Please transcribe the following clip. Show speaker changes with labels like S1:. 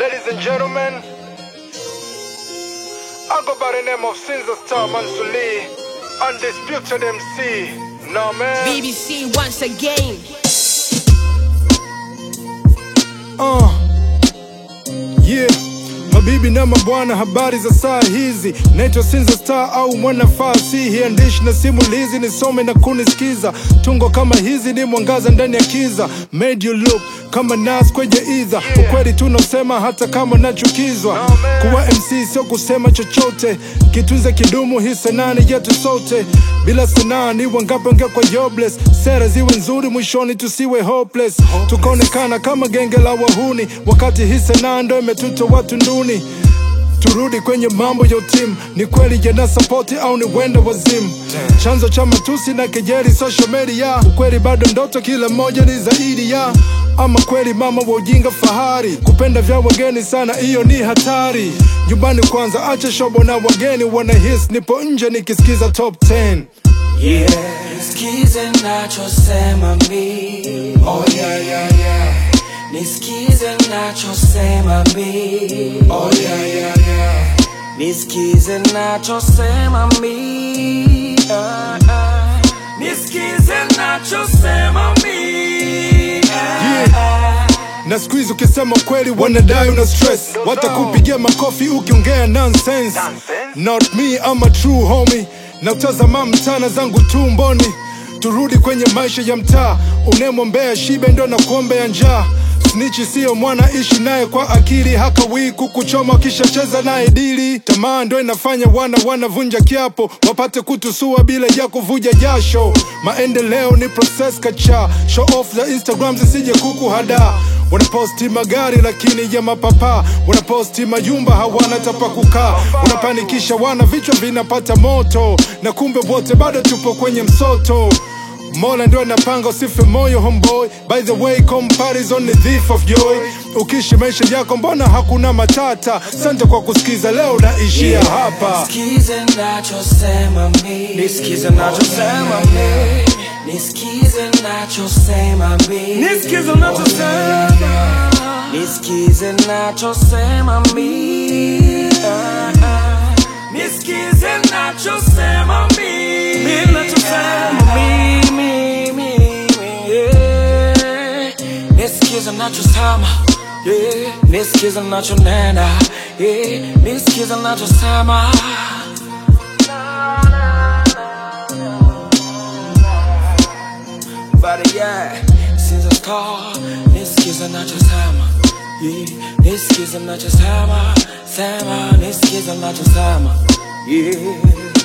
S1: Ladies and gentlemen, I go by the name of Sinza Star Mansuli, undisputed MC. No man.
S2: BBC once again.
S1: Uh. Yeah. Mabibi na mabwana, habari za saa hizi. Naitwa Sinza Star au mwanafasi, hiandishi na simulizi, nisome na kunisikiza. Tungo kama hizi ni mwangaza ndani ya kiza, made you look kama nas kwenye idha. Ukweli tunaosema hata kama nachukizwa. Kuwa MC sio kusema chochote, kitunze kidumu, hii sanaa ni yetu sote. Bila sanaa ni wangapi wangekuwa jobless? Sera ziwe nzuri, mwishoni tusiwe hopeless, tukaonekana kama genge la wahuni, wakati hii sanaa ndo imetuta watu nduni. Turudi kwenye mambo ya utimu, ni kweli jana sapoti au ni wenda wazimu? Chanzo cha matusi na kejeli social media, ukweli bado ndoto, kila mmoja ni zaidi ya ama kweli mama wa ujinga fahari, kupenda vya wageni sana, hiyo ni hatari. Nyumbani kwanza, acha shobo na wageni wanahis, nipo nje nikisikiza top 10
S3: Yeah, nisikize nachosema mi Oh yeah, yeah, yeah Nisikize nachosema mi Oh yeah, yeah, yeah Nisikize nachosema mi ah, ah. Nisikize nachosema mi ah, ah.
S1: na siku hizi ukisema kweli wanadai una stress, watakupigia makofi ukiongea nonsense. Not me, I'm a true homie, na utazama mtana zangu tumboni. Turudi kwenye maisha ya mtaa, unemwombea shibe ndo na kuombea njaa. Snitchi siyo mwana, ishi naye kwa akili, hakawii kukuchoma ukishacheza naye dili. Tamaa ndo inafanya wana wanavunja kiapo, wapate kutusua bila ya kuvuja jasho. Maendeleo ni process kacha, show off za Instagram zisije kukuhada. Wanaposti magari lakini ya mapapa, wanaposti mayumba hawana tapa kukaa, wanapanikisha wana, vichwa vinapata moto, na kumbe wote bado tupo kwenye msoto. Mola ndo anapanga usife moyo homeboy. By the way, comparison ni thief of joy. Ukishi maisha yako mbona hakuna matata? Sante kwa kusikiza, leo naishia hapa.
S3: Nisikize nachosema mi Nisikize nachosema mi Nisikize nachosema mi Nisikize nachosema Nisikize nachosema mi Ah, ah. Nisikize nachosema mi Mi nachosema mi mi mi mi yeah. Nisikize nachosema yeah. Nisikize nachonena yeah. Nisikize nachosema But yeah, since I start Nisikize nachosema yeah. Nisikize nachosema Sema, nisikize nachosema yeah.